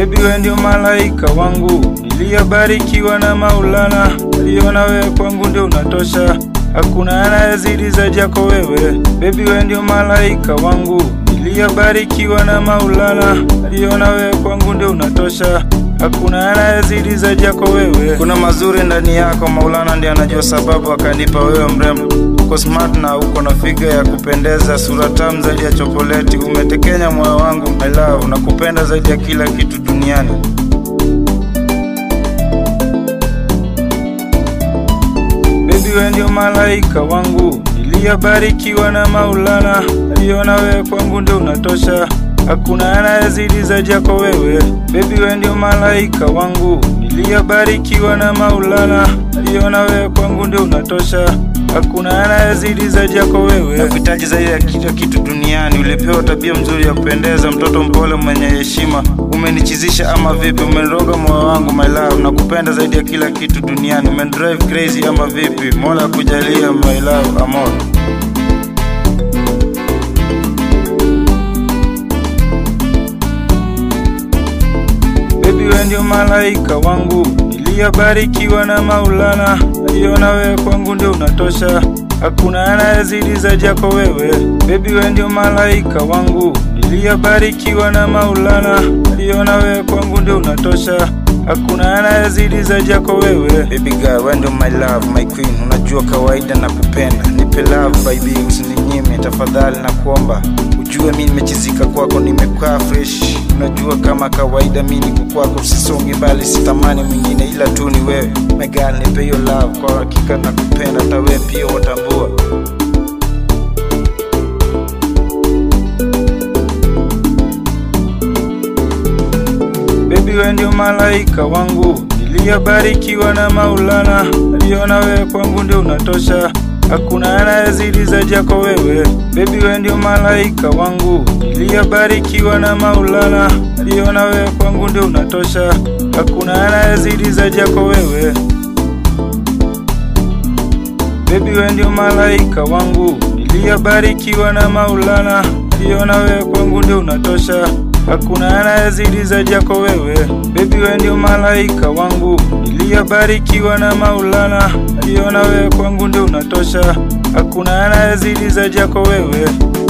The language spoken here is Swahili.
Baby we ndio malaika wangu, niliyabarikiwa na Maulana, aliona wewe kwangu ndio unatosha, hakuna anayezidi zaidi yako wewe. Baby we ndio malaika wangu, niliyabarikiwa na Maulana, aliona wewe kwangu ndio unatosha, hakuna anayezidi zaidi yako wewe. Kuna mazuri ndani yako, Maulana ndiye anajua sababu akanipa wewe mrembo. Uko smart na uko na figa ya kupendeza, sura tamu zaidi ya chokoleti, umetekenya moyo wangu my love, nakupenda zaidi ya kila kitu duniani. Baby we ndio malaika wangu, niliyabarikiwa na Maulana, aliona wewe kwangu ndio unatosha, hakuna anayezidi zaidi yako wewe. Baby we ndio malaika wangu, niliyabarikiwa na Maulana, aliona wewe kwangu ndio unatosha, hakuna anayezidi zaidi yako wewe. Nakuhitaji zaidi ya kila kitu duniani, ulipewa tabia mzuri ya kupendeza, mtoto mpole mwenye heshima, umenichizisha ama vipi? Umeniroga moyo wangu my love, nakupenda zaidi ya kila kitu duniani, umenidrive crazy ama vipi? Mola kujalia my love, amor. Baby we ndio malaika wangu, niliyabarikiwa na Maulana, aliona wewe kwangu ndio unatosha, hakuna anayezidi zaidi yako wewe. Baby we ndio malaika wangu, niliyabarikiwa na Maulana, aliona wewe kwangu ndio unatosha, hakuna anayezidi zaidi yako wewe. Baby girl, wewe ndio my love, my queen, unajua kawaida na kupenda, nipe love baby, usininyime tafadhali, na kuomba ujue mi nimechizika kwako, nimekaa fresh, unajua kama kawaida mi niko kwako, sisongi mbali, sitamani mwingine ila tu ni wewe. My girl, nipe hiyo love, kwa hakika nakupenda, hata wewe pia watambua. Baby we ndio malaika wangu, niliyabarikiwa na Maulana, aliona wewe kwangu ndio unatosha, hakuna anayezidi zaidi yako wewe. Baby we ndio malaika wangu, niliyabarikiwa na Maulana, aliona wewe kwangu ndio unatosha, hakuna anayezidi zaidi yako wewe. Baby we ndio malaika wangu, niliyabarikiwa na Maulana, aliona wewe kwangu ndio unatosha, hakuna anayezidi zaidi yako wewe. Baby we ndio malaika wangu, niliyabarikiwa na Maulana, aliona wewe kwangu ndio unatosha, hakuna anayezidi zaidi yako wewe.